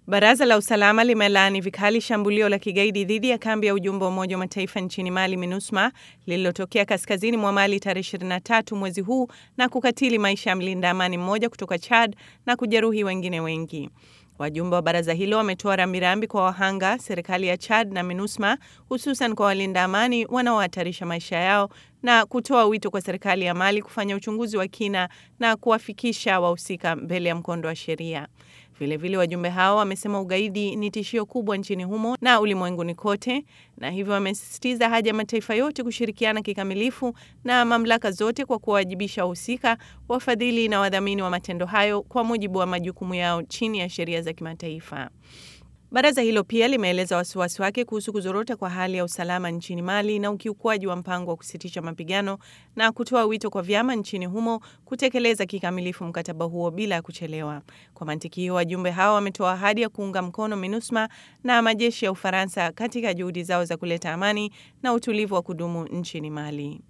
Baraza la usalama limelaani vikali shambulio la kigaidi dhidi ya kambi ya ujumbe wa Umoja wa Mataifa nchini Mali, MINUSMA, lililotokea kaskazini mwa Mali tarehe 23 mwezi huu na kukatili maisha ya mlinda amani mmoja kutoka Chad na kujeruhi wengine wengi. Wajumbe wa baraza hilo wametoa rambirambi kwa wahanga, serikali ya Chad na MINUSMA, hususan kwa walinda amani wanaohatarisha maisha yao na kutoa wito kwa serikali ya Mali kufanya uchunguzi wa kina na kuwafikisha wahusika mbele ya mkondo wa sheria. Vilevile, wajumbe hao wamesema ugaidi ni tishio kubwa nchini humo na ulimwenguni kote, na hivyo wamesisitiza haja ya mataifa yote kushirikiana kikamilifu na mamlaka zote kwa kuwawajibisha wahusika, wafadhili na wadhamini wa matendo hayo kwa mujibu wa majukumu yao chini ya sheria za kimataifa. Baraza hilo pia limeeleza wasiwasi wake kuhusu kuzorota kwa hali ya usalama nchini Mali na ukiukwaji wa mpango wa kusitisha mapigano na kutoa wito kwa vyama nchini humo kutekeleza kikamilifu mkataba huo bila ya kuchelewa. Kwa mantiki hiyo, wajumbe hao wametoa ahadi ya kuunga mkono MINUSMA na majeshi ya Ufaransa katika juhudi zao za kuleta amani na utulivu wa kudumu nchini Mali.